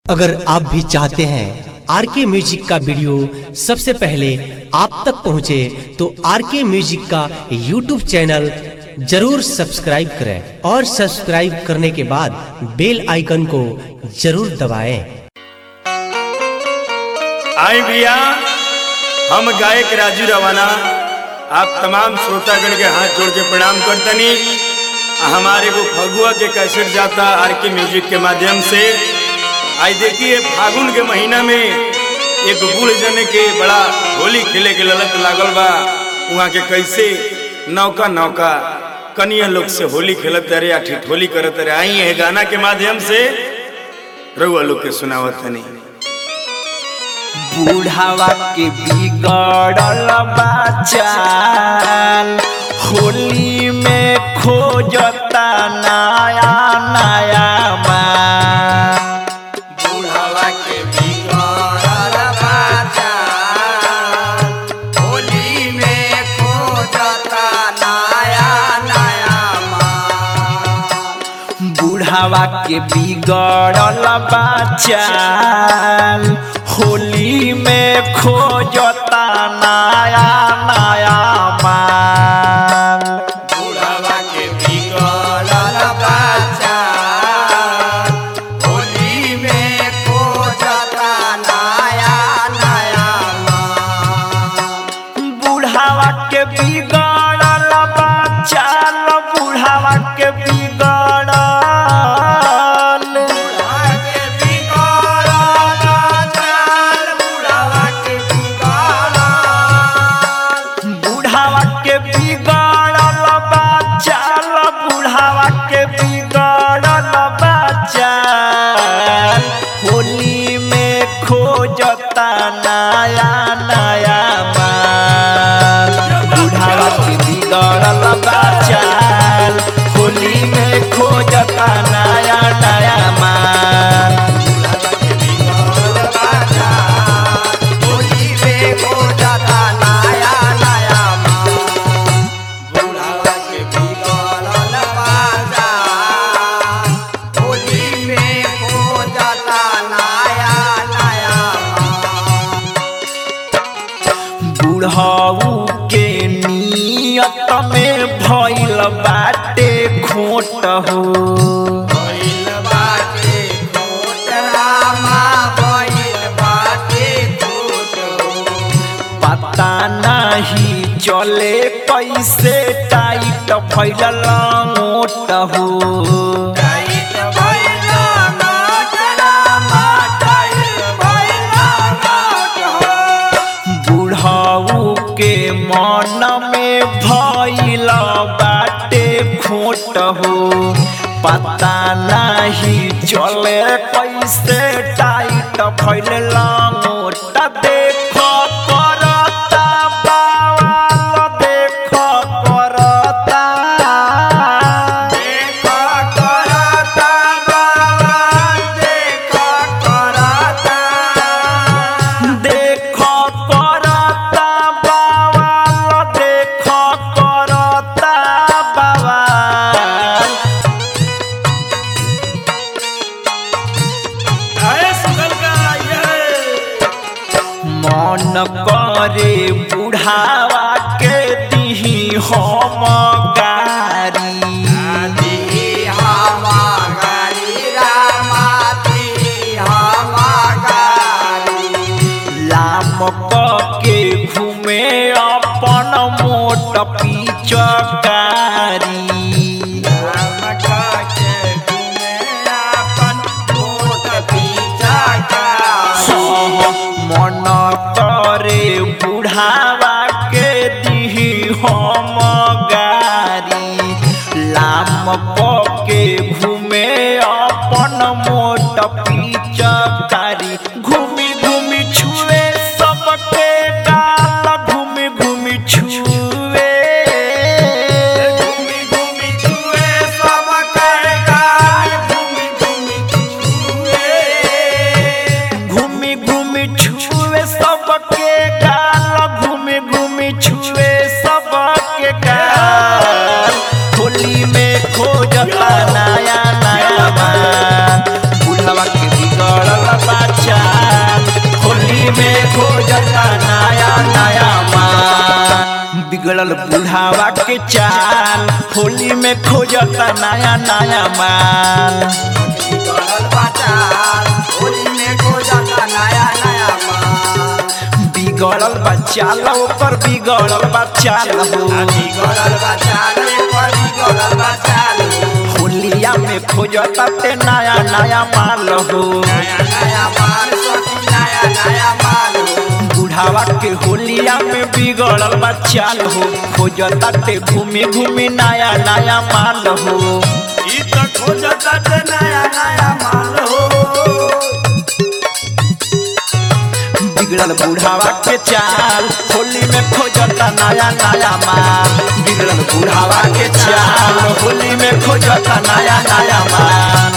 अगर आप भी चाहते हैं आर के म्यूजिक का वीडियो सबसे पहले आप तक पहुंचे तो आर के म्यूजिक का यूट्यूब चैनल जरूर सब्सक्राइब करें और सब्सक्राइब करने के बाद बेल आइकन को जरूर दबाएं। आई भैया हम गायक राजू रवाना आप तमाम श्रोतागण के हाथ जोड़ के प्रणाम करतनी हमारे को फगुआ के कैसेट जाता आर के म्यूजिक के माध्यम से आई देखिए फागुन के महीना में एक बूढ़ जने के बड़ा होली खेले के ललत लागल बा वहाँ के कैसे नौका नौका कनिया लोग से होली खेलत रहे या ठिठोली करत रहे आई है गाना के माध्यम से रउआ लोग के सुनावत तनी बुढ़ावा के बिगड़ल बचाल होली में खोजता नया नया माल बुढ़ावा के बिगड़ल बचाल होली में खोजता नया नया माल बुढ़ावा के बिगड़ल बचाल होली में खोजता नया नया माल बुढ़ावा के बिगड़ल बचाल होली में खोजता नया नया माल बुढ़ावा के बिगड़ल बचाल बुढ़ावा के बिगड़ल बुढ़ावा के बिगड़ल बचाल बुढ़ावा के बिगड़ल बुढ़ावा के बिगड़ल बचाल बुढ़ावा के बिगड़ल बचाल होली में खोजता नया नया माल बुढ़ावा के बिगड़ल बचाल होली में खोजता नया नया माल होली में खोजता नया नया माल बुढ़ावा के बिगड़ल बाजार होली में खोजता नया नया माल बुढ़ाऊ के नियत में भइल बाटे खोट हो भइल बाटे खोट रामा भइल बाटे खोट पता नहीं चले कैसे टाइट भइल मोट हो टाइट भइल नोट रामा टाइट भइल नोट हो बुढ़ाऊ के मन में भइल बाटे खोट हो पता नहीं चले कैसे टाइट भइल मोट देख करता बावल देख करता देख करता बाबा देख करता देख करता बावल देख करता बावल मन करे बुढ़ावा के दिही हम गारी दी हवा गाड़ी रामा दी हवा गाड़ी लाम के घूमे अपन मोट पिचकारी राम के घूमे अपन मोट पीछा का मन करे बुढ़ावा के दिही हम गारी लाम के घूमे अपन मोट पिचकारी घूमी घूमी छुए सबके गाल घूमी घूमी छुए घूमी घूमी छुए सब कर गाल घूमी घूमी छुए घूमी घूमी छुए सबके गाल घूमी घूमी छुए सबके गाल होली में खोजता नया नया माल बुढ़वा के बिगड़ल होली में खोजता नया नया माल बिगड़ल बुढ़ावा के चाल होली में खोजता नया नया माल बिगड़ल बचाल होली में खोजता नया नया माल बिगड़ल बच्चा ऊपर बिगड़ल बच्चा हो बिगड़ल बचाल पर बिगड़ल बचाल होलिया में खोजता ते नया नया माल हो नया नया माल सखी नया नया माल बुढ़ावा के होलिया में बिगड़ल बच्चा हो खोजता ते घूमी घूमी नया नया माल हो ई तो खोजता ते नया नया माल हो बिगड़ल बुढ़ावा के चाल होली में खोजता नया नया माल बिगड़ल बुढ़ावा के चाल होली में खोजता नया नया माल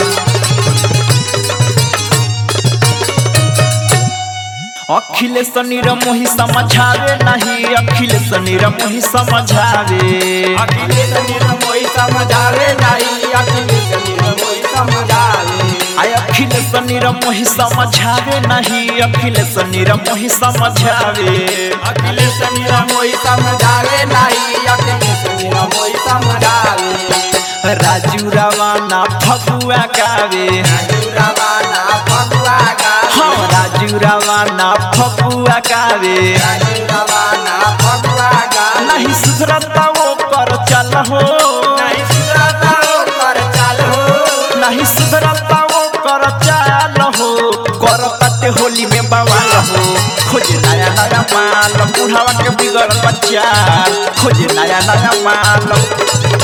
अखिलेश नीर मोही समझावे नहीं अखिलेश नीर मोही समझावे अखिलेश निर्मोही समझावे नहीं अखिलेश निर्मोही समझावे आय अखिलेश नीर मोही समझावे नहीं अखिलेश नीर मोही समझावे अखिलेश निर्मोही समझावे नहीं अखिलेश निर्मोही समझावे राजू रवाना फगुआ गावे राजू रवाना फगुआ गावे हाँ राजू रवाना फगुआ गावे राजू रवाना फगुआ गावे नहीं सुधरता वो कर चल हो नहीं सुधरता ओकर चाल हो नहीं सुधरता वो कर चल हो कर पत्ते होली में बवाल हो खोजे नया नया माल बुढ़ावा के बिगड़ बच्चा खोजे नया नया माल